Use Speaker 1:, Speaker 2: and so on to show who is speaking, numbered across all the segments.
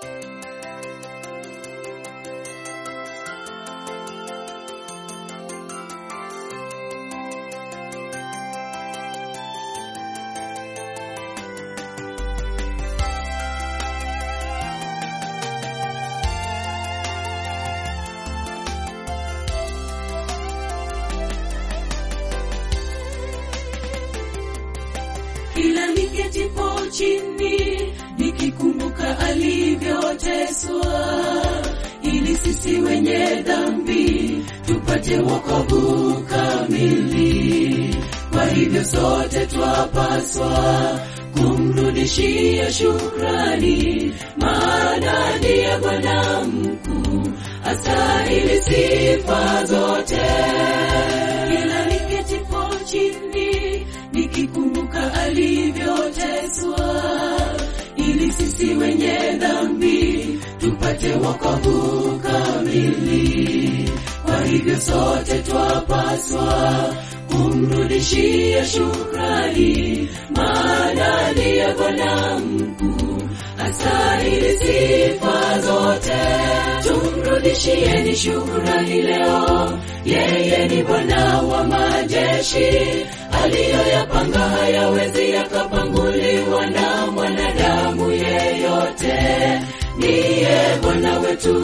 Speaker 1: kila niketipo chini nikikumbuka alivyoteswa ili sisi wenye dhambi tupate wokovu kamili kwa hivyo sote twapaswa kumrudishia shukrani maana ndiye bwana mkuu astahili sifa zote kila niketipo chini nikikumbuka alivyoteswa ili sisi wenye dhambi tupate wokovu kamili kwa hivyo sote twapaswa kumrudishia shukrani maana ndiye bwana mkuu astahili sifa zote tumrudishieni shukrani leo yeye ni bwana wa majeshi aliyoyapanga hayawezi yakapanguliwa na mwanadamu yeyote niye bwana wetu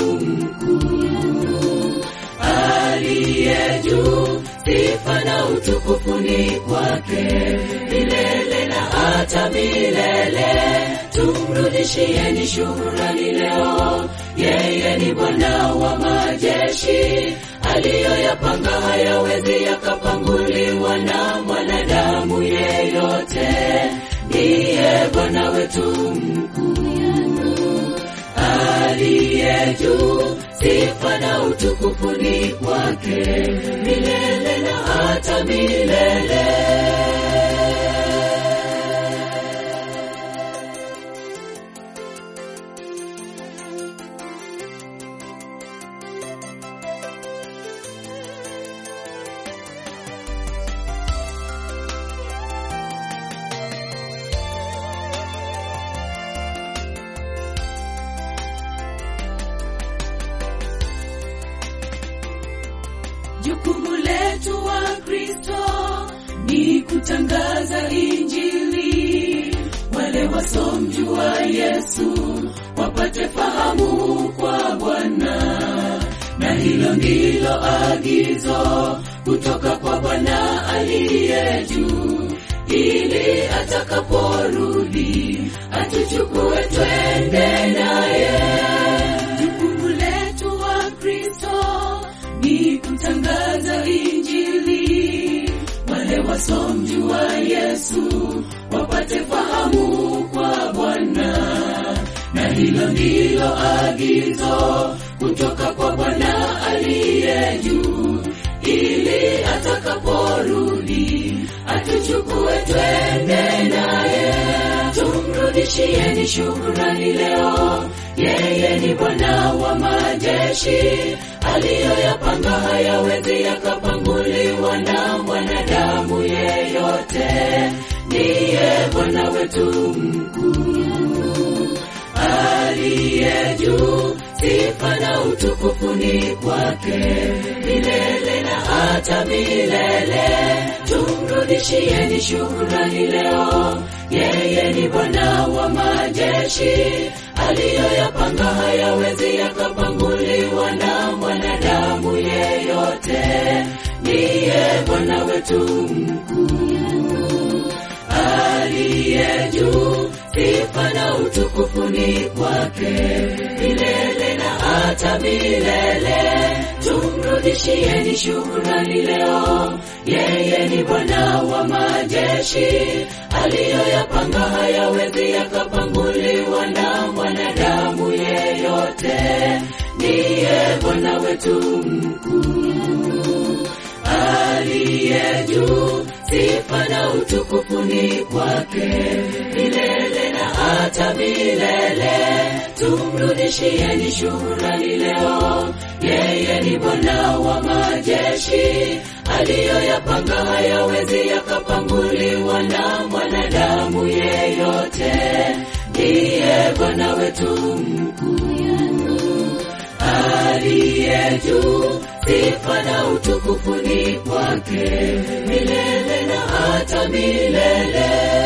Speaker 1: mkuu aliye juu sifa na utukufu ni kwake milele na hata milele tumrudishieni shukrani leo yeye ni bwana wa majeshi aliyoyapanga hayawezi yakapanguliwa na mwanadamu yeyote ndiye bwana wetu mkuu aliye juu sifa na utukufu ni kwake milele na hata milele jukumu letu wa kristo ni kutangaza injili wale wasomjua yesu wapate fahamu kwa bwana na hilo ndilo agizo kutoka kwa bwana aliye juu ili atakaporudi atuchukue twende naye jukumu letu wa kristo ni kutangaza injili wale wasomjua yesu wapate fahamu kwa bwana na hilo ndilo agizo kutoka kwa bwana aliye juu ili atakaporudi atuchukue twende naye tumrudishieni shukrani leo yeye ni bwana wa majeshi aliyoyapanga hayawezi yakapanguliwa na mwanadamu yeyote niye bwana wetu mkuu aliye juu sifa na utukufu ni kwake milele na hata milele tumrudishieni shukrani leo yeye ni bwana wa majeshi aliyoyapanga hayawezi yakapanguliwa na mwanadamu yeyote niye bwana wetu mkuu aliye juu sifa na utukufu ni kwake milele na hata milele tumrudishieni shukrani leo yeye ni bwana wa majeshi aliyoyapanga hayawezi yakapanguliwa na mwanadamu yeyote niye bwana wetu mkuu aliye juu sifa na utukufu ni kwake milele na hata milele tumrudishieni shukrani leo yeye ni bwana wa majeshi aliyoyapanga hayawezi yakapanguliwa na mwanadamu yeyote ndiye Bwana wetu mkuu aliye juu, sifa na utukufu ni kwake milele na hata milele.